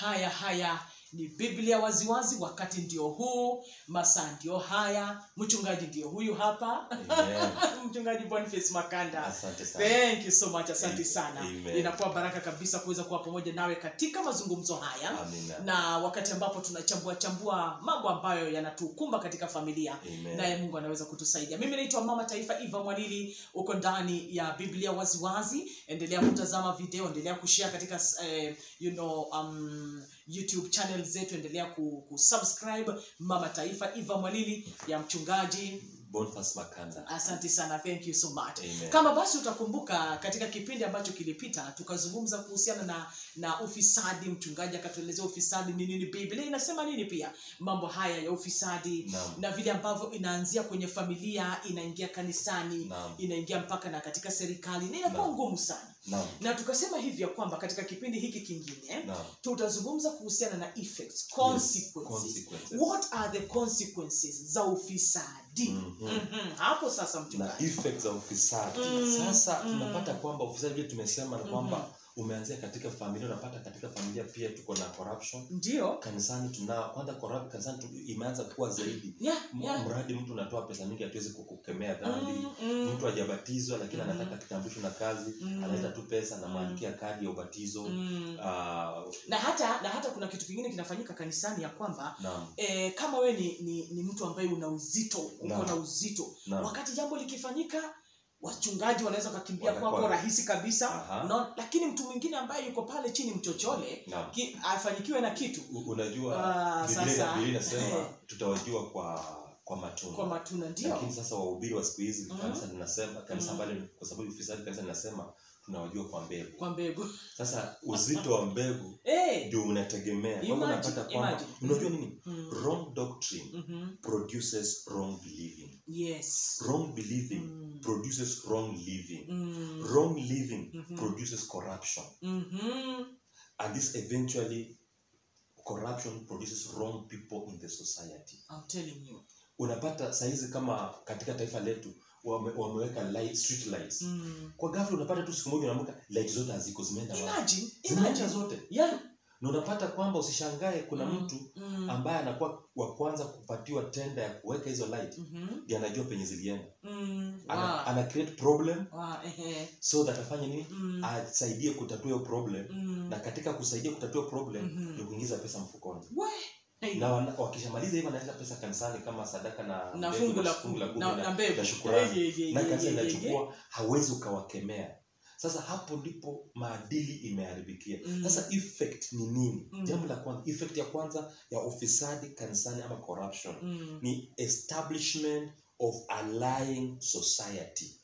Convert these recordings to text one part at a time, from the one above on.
haya haya ni biblia waziwazi wakati ndio huu masaa ndio haya mchungaji ndio huyu hapa Amen. mchungaji boniface makanda asante sana thank you so much asante Amen. sana Amen. inakuwa baraka kabisa kuweza kuwa pamoja nawe katika mazungumzo haya amina na wakati ambapo tunachambua chambua mambo ambayo yanatukumba katika familia Amen. naye mungu anaweza kutusaidia mimi naitwa mama taifa iva mwanili uko ndani ya biblia waziwazi endelea kutazama video endelea kushare katika eh, you know, um, youtube channel zetu endelea ku- kusubscribe mama taifa iva mwalili ya mchungaji Boniface makanda asante sana thank you so much Amen. kama basi utakumbuka katika kipindi ambacho kilipita tukazungumza kuhusiana na na ufisadi mchungaji akatuelezea ufisadi ni nini biblia inasema nini pia mambo haya ya ufisadi Naam. na vile ambavyo inaanzia kwenye familia inaingia kanisani Naam. inaingia mpaka na katika serikali na inakuwa Naam. ngumu sana Naam. na tukasema hivi ya kwamba katika kipindi hiki kingine Naam. tutazungumza kuhusiana na effects consequences consequences. what are the consequences za ufisadi Mhm. Mhm. hapo sasa na mchungaji effects za ufisadi Mm, sasa mm. tunapata kwamba ufisadi vile tumesema na kwamba Mhm. umeanzia katika familia unapata katika familia pia tuko na corruption ndio kanisani tunao kwanza corrupt kanisani tu, imeanza kuwa zaidi yeah, M- yeah. mradi mtu unatoa pesa mingi hatuwezi kukemea dhambi Mm, mm, mtu hajabatizwa lakini Mhm. anataka kitambulisho na kazi Mm. analeta tu pesa na Mm. mwandikia kadi ya ubatizo mm. Ah, na hata na hata kuna kitu kingine kinafanyika kanisani ya kwamba naam e, kama we ni, ni, ni mtu ambaye una uzito uko Naam. na uzito naam wakati jambo likifanyika wachungaji wanaweza wakakimbia Wanakuwa- kwako rahisi kabisa Aha. no, lakini mtu mwingine ambaye yuko pale chini mchochole naam ki, afanyikiwe na kitu U- unajua Ah, Biblia sasa. Biblia inasema tutawajua kwa kwa matunda kwa matunda ndio lakini sasa wahubiri wa siku hizi Mhm. kanisa linasema kanisa Mhm. ambalo kwa sababu ufisadi kanisa linasema tunawajua kwa mbegu kwa mbegu sasa uzito wa mbegu hey. ndio unategemea kwamba Imagine, unapata kwamba imagine. unajua nini mm. wrong doctrine mm-hmm. produces wrong believing yes wrong believing Mm. produces wrong living Mm. wrong living Mhm. produces corruption Mhm. and this eventually corruption produces wrong people in the society I'm telling you unapata saizi kama katika taifa letu wame, wameweka light, street lights mm. kwa ghafla unapata tu siku moja unaamka light zote haziko zimeenda wapi? imagine zimeenda imagine zote yeah na unapata kwamba usishangae kuna Mm, mtu mm, ambaye anakuwa wa kwanza kupatiwa tenda ya kuweka hizo light mhm, ndiye anajua penye zilienda mm, ana, wow, ana create problem wow, ehe, so that afanye nini mm, asaidie kutatua hiyo problem mm, na katika kusaidia kutatua problem Mhm. ni kuingiza pesa mfukoni we, hey, na wana- wakishamaliza hivyo wanaleta pesa kanisani kama sadaka na na mbegu fungu la fungu kumi kumi na na mbegu na shukurani Hey, ye, ye, na ye, kanisa ye, ye, ye. linachukua hawezi ukawakemea sasa hapo ndipo maadili imeharibikia Mm. sasa effect ni nini Mm. jambo la kwanza effect ya kwanza ya ufisadi kanisani ama corruption Mm, ni establishment of a lying society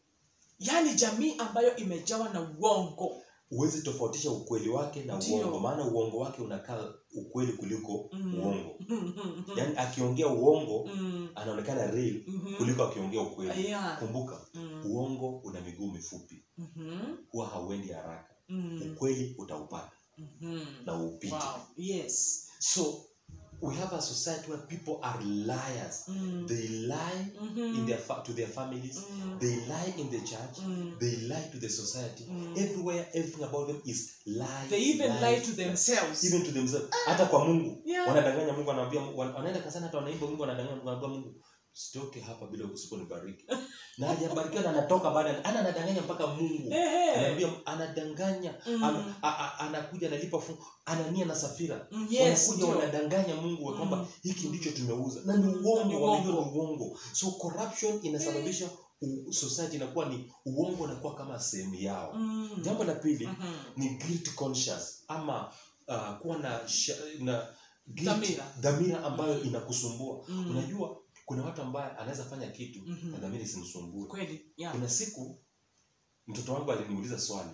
yaani jamii ambayo imejawa na uongo huwezi tofautisha ukweli wake na Ndio. uongo maana uongo wake unakaa ukweli kuliko Mm. uongo Mhm, yaani akiongea uongo mm, anaonekana real mhm. kuliko akiongea ukweli Yeah. kumbuka Mm, uongo una miguu mifupi mhm, huwa hauendi haraka mm, ukweli utaupata mhm. na upite Wow. yes so we have a society where people are liars Mm, they lie mhm, in their fa- to their families mm, they lie in the church mm. they lie to the society Mm. everywhere everything about them is lies they even lies, lie to lies. themselves even to themselves hata kwa mungu Yeah. wanadanganya mungu anaambia wan- wanaenda kasana hata wanaimba mungu wanadanganya mungu anaambia mungu sitoke hapa bila usiponibariki na hajabarikiwa na anatoka baada ana anadanganya mpaka mungu Ehe. anaambia anadanganya Mm. ana- a- a- anakuja analipa fungu anania na safira Mm, yes, wanakuja ndio. wanadanganya mungu wa kwamba Mm. hiki ndicho tumeuza na ni Mm, ni uongo wanajua uongo. ni uongo so corruption inasababisha u- society inakuwa ni uongo unakuwa kama sehemu yao Mm. jambo la pili Mhm. ni guilt conscious ama uh, kuwa na, sha, na guilt, Dhamira. dhamira ambayo inakusumbua Mm. unajua kuna watu ambaye anaweza fanya kitu Mhm. na dhamira isimsumbue kweli yeah. kuna siku mtoto wangu aliniuliza swali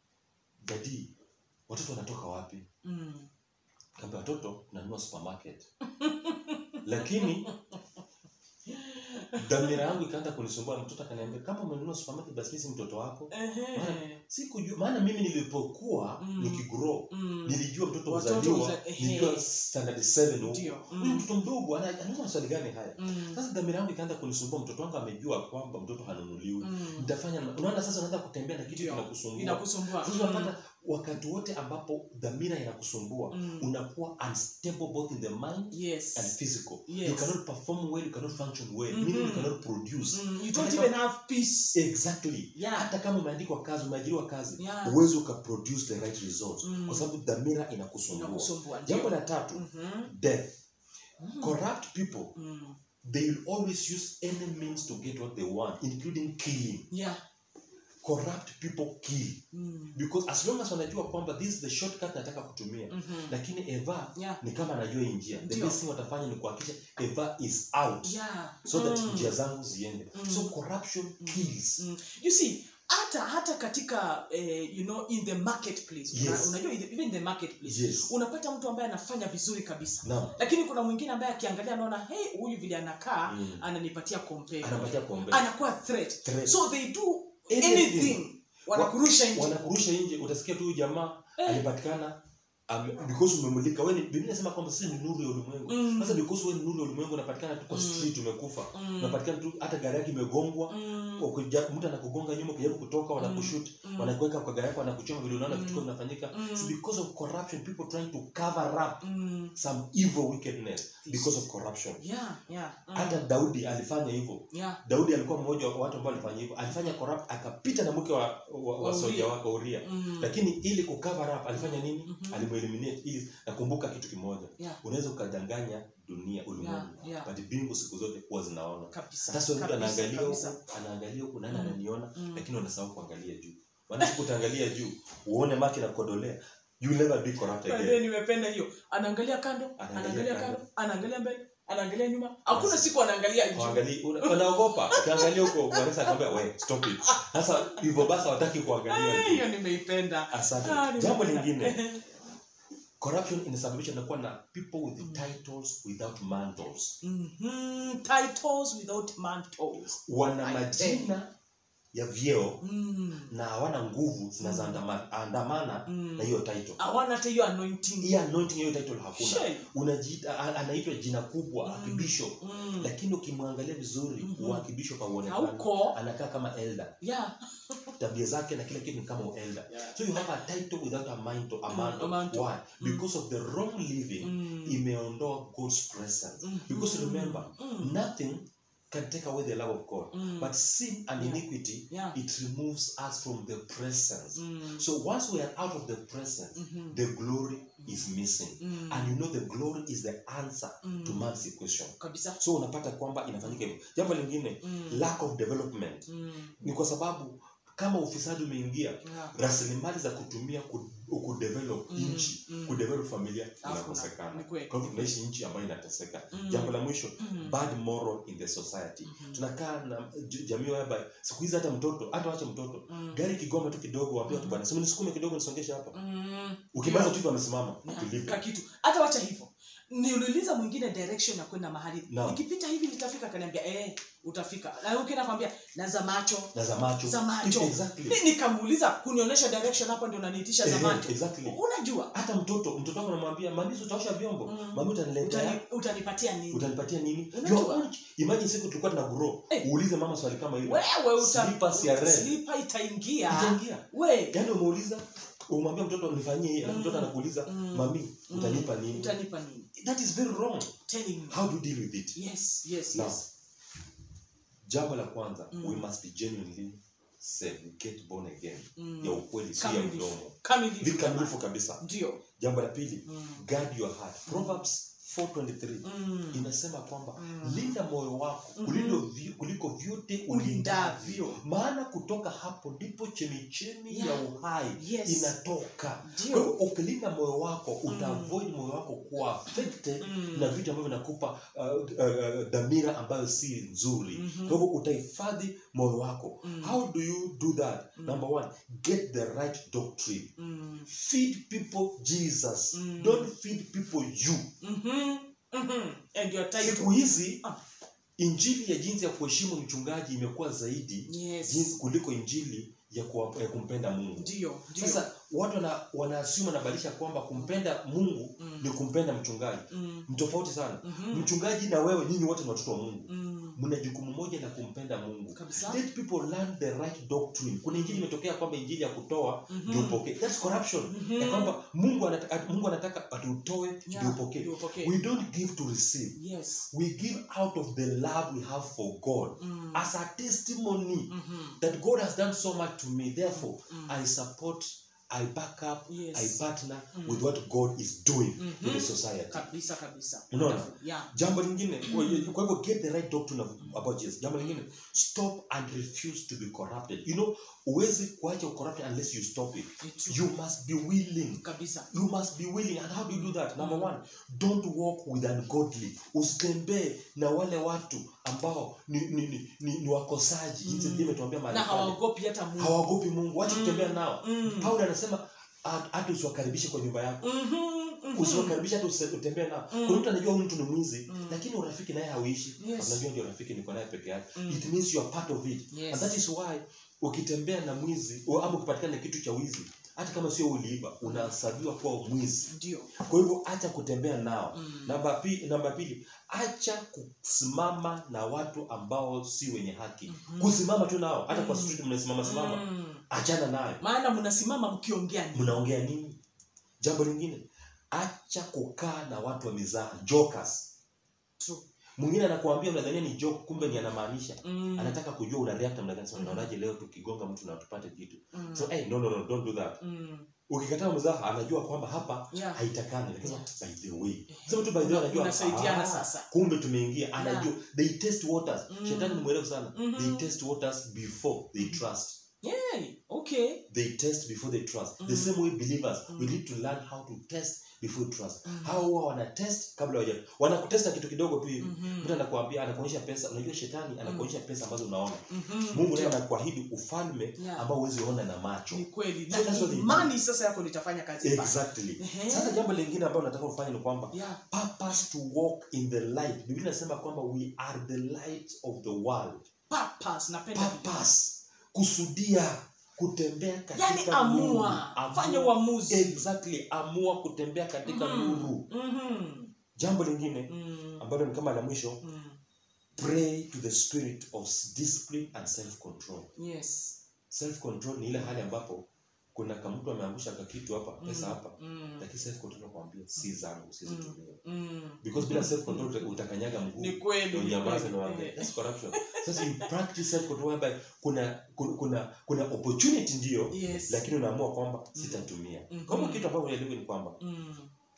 dadi watoto wanatoka wapi Mm. kaambia watoto nanunua supermarket lakini dhamira yangu ikaanza kunisumbua mtoto akaniambia kama umenunua supermarket basi mimi si mtoto wako Ehe. sikujua maana mimi nilipokuwa Mm. nikigrow Mm. nilijua mtoto Watoto kuzaliwa uza- ehe. nilijua standard 7 huko Ndio. huyu Mm. mtoto mdogo ana- anauza maswali gani haya Mm. sasa dhamira yangu ikaanza kunisumbua mtoto wangu amejua kwamba mtoto hanunuliwi Mm. nitafanya na- unaona sasa unaanza kutembea na kitu Ndio. kinakusumbua inakusumbua sasa Mm. unapata wakati wote ambapo dhamira inakusumbua Mm. unakuwa unstable both in the mind yes and physical Yes. you cannot perform well you cannot function well Mhm. meaning you cannot produce mm, you don't Unataka- even have peace exactly yeah hata kama umeandikwa kazi umeajiriwa kazi Yeah. uwezi ukaproduce the right results Mm. kwa sababu dhamira inakusumbua inakusumbua ndio. jambo la tatu Mhm. death Mm. corrupt people Mm. they will always use any means to get what they want including killing yeah corrupt people kill Mm. because as long as wanajua kwamba this is the shortcut nataka kutumia Mhm. lakini eva yeah ni kama anajua hii njia the Ndio. best thing watafanya ni kuhakikisha eva is out yeah so that Mm. njia zangu ziende Mm. so corruption kills Mm. you see hata hata katika eh, you know in the marketplace Una- Yes. unajua in the- even in the marketplace yes unapata mtu ambaye anafanya vizuri kabisa naam lakini kuna mwingine ambaye akiangalia anaona hey huyu vile anakaa Mm. ananipatia compare anapatia kuombea anakuwa threat Threat. so they do Anything. anything wanakurusha nje wanakurusha nje utasikia tu huyu jamaa Eh. alipatikana ame- because umemulika wewe ni- biblia inasema kwamba sisi ni nuru ya ulimwengu Mm. sasa because wewe ni nuru ya ulimwengu unapatikana tu kwa Mm. street umekufa Mm. unapatikana tu hata gari yake imegongwa Mm. ukija- mtu anakugonga nyuma ukijaribu kutoka wanakushoot Mm. wanakuweka kwa gari yako wanakuchoma vile unaona Mm. vitu vinafanyika Mm. It's because of corruption people trying to cover up Mm. some evil wickedness because of corruption yeah yeah Mm. hata daudi alifanya hivyo yeah daudi alikuwa mmoja wa watu ambao alifanya hivyo alifanya corrupt akapita na mke wa, wa, wa Wa soja Uria. wake uria Mm. lakini ili kucover up alifanya nini Mhm. alimueliminate ili nakumbuka kitu kimoja yeah unaweza ukadanganya dunia ulimwengu yeah yeah but mbingu siku zote huwa zinaona kabisa sasa mtu kabisa, anaangalia kabisa. huku anaangalia huku nani Mm. ananiona Mm. lakini unasahau kuangalia juu maana siku utaangalia juu uone macho nakodolea you will never be corrupt By the way, again nimependa hiyo anaangalia kando Anaangalia anaangalia kando. kando anaangalia mbele anaangalia nyuma hakuna Yes. siku anaangalia juu Waangalie- una- wanaogopa ukiangalia huko wanaweza kwambia we stop it sasa hivyo basi hawataki kuangalia Eh, juu hiyo nimeipenda asante Ah, jambo nimependa. lingine corruption inasababisha nakuwa na people with Mm. titles without mantles Mhm, titles without mantles wana I majina ya vyeo Mm, na hawana nguvu zinazoandamana mm. na hiyo title hawana hata hiyo anointing hii anointing hiyo title hakuna Shey. unajiita a- anaitwa jina kubwa Mm. akibishop Mm. lakini ukimwangalia vizuri Mhm. mm akibishop auonekana hauko anakaa kama elder yeah tabia zake na kila kitu ni kama elder Yeah. so you have a title without a mantle, a Mm, mantle. a mantle. why Mm. because of the wrong living Mm. imeondoa god's presence Mhm. because remember Mm. nothing can take away the love of god Mm. but sin and Yeah. iniquity yeah it removes us from the presence Mm. so once we are out of the presence Mhm. the glory is missing Mm. and you know the glory is the answer Mm. to man's equation kabisa so unapata kwamba inafanyika hivyo jambo lingine Mm. lack of development Mm. ni kwa sababu kama ufisadi umeingia Yeah. rasilimali za kutumia ku- kudevelop Mm, nchi mm. kudevelop familia Hakuna. inakosekana Ni kweli. kwa hivyo tunaishi nchi ambayo inateseka Mm. jambo la mwisho Mm. bad moral in the society Mhm. tunakaa na j- jamii whereby siku hizi hata mtoto hata wache mtoto Mm. gari kigoma tu kidogo waambia tu Mhm. bwana sema nisukume kidogo nisongeshe hapa Mm. ukimaliza tu hivyo amesimama Yeah, tulipe ka kitu hata wacha hivyo niuliza mwingine direction ya kwenda mahali Naam. nikipita hivi nitafika akaniambia eh utafika na ukienda kwambia na za macho na za macho za macho exactly Mi nikamuuliza kunionyesha direction hapo ndio unaniitisha za Eh, macho exactly unajua hata mtoto mtoto wako namwambia mami utaosha vyombo Mm. mami utaniletea utani, utanipatia nini utanipatia nini Unajua? Your own- imagine siku tulikuwa tuna grow Eh. uulize mama swali kama hilo wewe uta, Slippers ya red. slipper itaingia itaingia we yaani umeuliza umwambia mtoto nifanyie hii alafu Mm. mtoto anakuuliza Mm. mami Mm. utanipa nini utanipa nini that is very wrong telling me how do you deal with it yes yes Now, yes jambo la kwanza Mm. we must be genuinely saved get born again Mm. ya ukweli si ya Kamilifu. mdomo kamilifu vikamilifu kabisa ndio jambo la pili Mm. guard your heart proverbs 423 Mm. inasema kwamba Mm. linda moyo wako Mhm. kuliko vi- kuliko vyote ulindavyo ulindavyo maana kutoka hapo ndipo chemichemi Yeah. ya uhai yes inatoka kwa hivyo ndio ukilinda moyo wako Mm. utaavoid moyo wako kuwa affected Mm. na vitu ambavyo vinakupa uh, uh, uh, dhamira ambayo si nzuri Mhm. kwa hivyo utahifadhi moyo wako Mm. how do you do that Mm. number one get the right doctrine Mm. feed people jesus Mm. don't feed people you Mhm. Mhm. and your title siku hizi Ah. injili ya jinsi ya kuheshimu mchungaji imekuwa zaidi yes jinsi kuliko injili ya, kuwa, ya kumpenda mungu ndio ndio sasa watu wana, wanaassume wanabadilisha kwamba kumpenda mungu Mm. ni kumpenda mchungaji Mm. ni tofauti sana Mhm. mchungaji na wewe nyinyi wote ni watoto wa mungu Mm. mna jukumu moja la kumpenda mungu kabisa let people learn the right doctrine kuna injili imetokea kwamba injili ya kutoa Mhm. ndio upokee that's corruption Mhm. ya kwamba mungu anataka, mungu anataka atutoe Yeah, ndio upokee ndio upokee. we don't give to receive yes we give out of the love we have for god Mm. as a testimony Mhm. that god has done so much to me therefore Mm. i support i back up Yes. i partner Mm. with what god is doing Mhm. to the society kabisa kabisa Unaona? Wonderful. yeah jambo lingine kwa hiyo- kwa hivyo get the right doctrine of, about jesus jambo lingine stop and refuse to be corrupted you know huwezi kuacha corruption unless you stop it Ni true. you must be willing kabisa you must be willing and how do you do that number one don't walk with ungodly usitembee na wale watu ambao ni, ni, ni, ni, ni wakosaji Mm. jinsi Biblia imetuambia mahali na pale. hawaogopi hata mungu hawaogopi mungu wacha Mm. kutembea nao Mm. paulo anasema "Ah, hata usiwakaribishe kwa nyumba yako Mhm, mhm. usiwakaribishe hata usi- utembee nao Mm. kuna mtu anajua huyu mtu ni mwizi Mm. lakini urafiki naye hauishi Yes. unajua ndio rafiki niko naye peke yake Mm. it means you are part of it Yes. and that is why ukitembea na mwizi o- ama ukipatikana na kitu cha wizi hata kama sio uliiba unahesabiwa kuwa mwizi ndio kwa hivyo acha kutembea nao Mm. namba pili, namba pili acha kusimama na watu ambao si wenye haki Mhm. kusimama tu nao hata kwa Mm. street mnasimama simama Mm. achana nayo maana mnasimama mkiongea nini mnaongea nini jambo lingine acha kukaa na watu wa mizaha jokers True. mwingine anakuambia unadhania ni joke kumbe ni anamaanisha Mm. anataka kujua una react namna gani sema Mhm. unaonaje leo tukigonga mtu na tupate kitu Mm. so hey, no no no don't do that Mm. ukikataa mzaha anajua kwamba hapa Yeah. haitakani lakini Yeah. by the way sema tu by the way anajua Unasaidiana ah, sasa. kumbe tumeingia anajua they test waters Mm. shetani ni mwerevu sana Mhm. they test waters before they trust Yeah. okay they test before they trust the Mm. same way believers we Mm. need to learn how to test before we trust Mm. hao huwa wana test kabla waja wanakutesta kitu kidogo tu hivi Mhm. mtu anakuambia anakuonyesha pesa unajua shetani anakuonyesha pesa ambazo unaona Mhm. mungu naye Ndio. anakuahidi ufalme Yeah. ambao huwezi ona na macho ni kweli So na that's what they imani sasa yako litafanya kazi pale. exactly Ehe. sasa jambo lingine ambalo nataka ufanye ni kwamba yeah purpose to walk in the light biblia inasema kwamba we are the light of the world purpose napenda purpose kusudia kutembea katika yani nuru. amua Amua. fanya uamuzi exactly amua kutembea katika Mhm. nuru Mhm. jambo lingine Mm. ambalo ni kama la mwisho Mm. pray to the spirit of discipline and self control yes self control ni ile hali ambapo kuna kamtu ameangusha kakitu hapa pesa Mm. hapa Mm. lakini self control nakwambia si zangu sizitumie Mm. because bila self control uta- utakanyaga mguu ni kweli ni unyamaze kweli. na waambie Eh. that's corruption sasa you practice self control whereby kuna kuna kuna, kuna opportunity ndio yes lakini unaamua kwamba sitatumia Mhm. kwa hivyo kitu ambacho unaelewa ni kwamba Mm.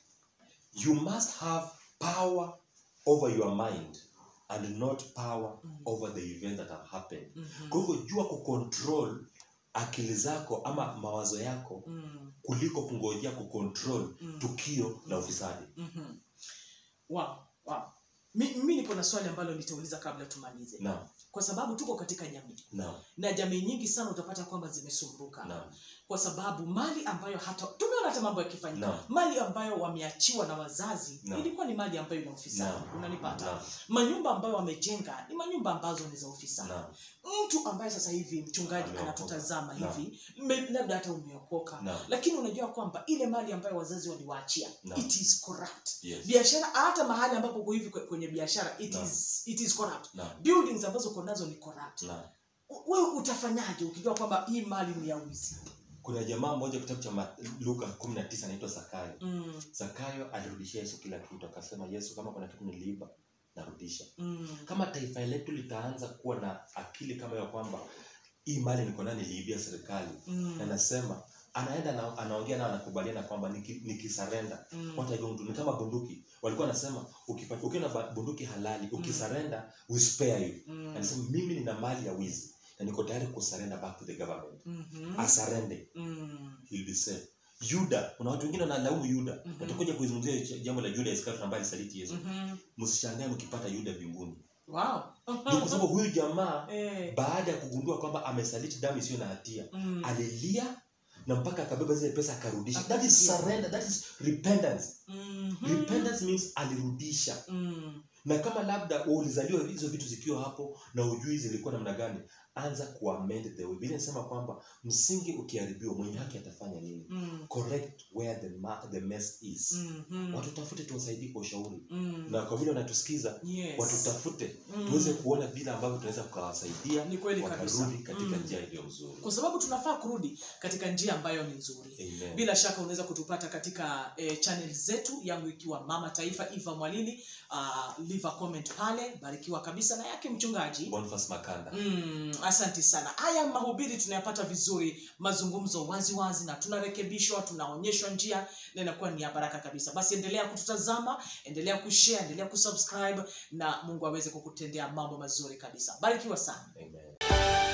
you must have power over your mind and not power Mm. over the event that have happened Mhm. kwa hivyo jua kucontrol akili zako ama mawazo yako Mm. kuliko kungojea kucontrol Mm. tukio la ufisadi Mhm. wow wow Mi- mimi nipo na swali ambalo nitauliza kabla tumalize naam kwa sababu tuko katika jamii naam na jamii nyingi sana utapata kwamba zimesumbuka naam kwa sababu mali ambayo hata tumeona hata mambo yakifanyika Naam. mali ambayo wameachiwa na wazazi Naam. ilikuwa ni mali ambayo ina ufisadi naam unanipata naam manyumba ambayo wamejenga ni manyumba ambazo ni za ufisadi naam mtu ambaye sasa hivi mchungaji Ameokoka. anatutazama Naam. hivi me- labda hata umeokoka naam lakini unajua kwamba ile mali ambayo wazazi waliwaachia Naam. it is corrupt yes biashara hata mahali ambapo uko hivi kwe- kwenye biashara it Naam. is, it is corrupt naam buildings ambazo uko nazo ni corrupt naam U- wewe utafanyaje ukijua kwamba hii mali ni ya wizi kuna jamaa mmoja kitabu cha Ma- luka kumi na tisa anaitwa zakayo mm, zakayo alirudishia yesu kila kitu akasema yesu kama kuna kitu niliiba narudisha mm, kama taifa letu litaanza kuwa na akili kama ya kwamba hii mali niko nayo niliibia serikali mm, na nasema anaenda na, anaongea nao anakubaliana kwamba niki- nikisarenda mm, what I don't do. ni kama bunduki walikuwa wanasema ukipata- ukiwa na ba- bunduki halali ukisarenda we spare you mm, anasema mimi nina mali ya wizi na niko tayari kusarenda back to the government mhm, asarende mm, he'll be safe yuda kuna watu wengine wanalaumu yuda Mhm. watakuja kuizungumzia ch- jambo la juda iskariot ambaye alisaliti yesu mhm. msishangae mkipata yuda mbinguni Wow. ni kwa sababu huyu jamaa Eh, baada ya kugundua kwamba amesaliti damu isiyo na hatia mm, alilia na mpaka akabeba zile pesa akarudisha that is Akarudisha. surrender that is repentance mhm, repentance means alirudisha mm, na kama labda ulizaliwa hizo vitu zikiwa hapo na ujui zilikuwa namna gani anza kuamend the way vile nasema kwamba msingi ukiharibiwa mwenye haki atafanya nini Mm. correct where the, ma- the mess is Mhm. watutafute tuwasaidie kwa ushauri Mm. na kwa vile wanatusikiza Yes. watutafute Mm. tuweze kuona vile ambavyo tunaweza tukawasaidia ni kweli kabisa wakarudi katika Mm. njia iliyo nzuri kwa sababu tunafaa kurudi katika njia ambayo ni nzuri Amen. bila shaka unaweza kutupata katika eh, channel zetu yangu ikiwa mama taifa iva mwalili uh, leave a comment pale barikiwa kabisa na yake mchungaji Boniface Makanda Mm, asanti sana haya mahubiri tunayapata vizuri mazungumzo wazi wazi na tunarekebishwa tunaonyeshwa njia na inakuwa ni ya baraka kabisa basi endelea kututazama endelea kushare endelea kusubscribe na mungu aweze kukutendea mambo mazuri kabisa barikiwa sana Amen.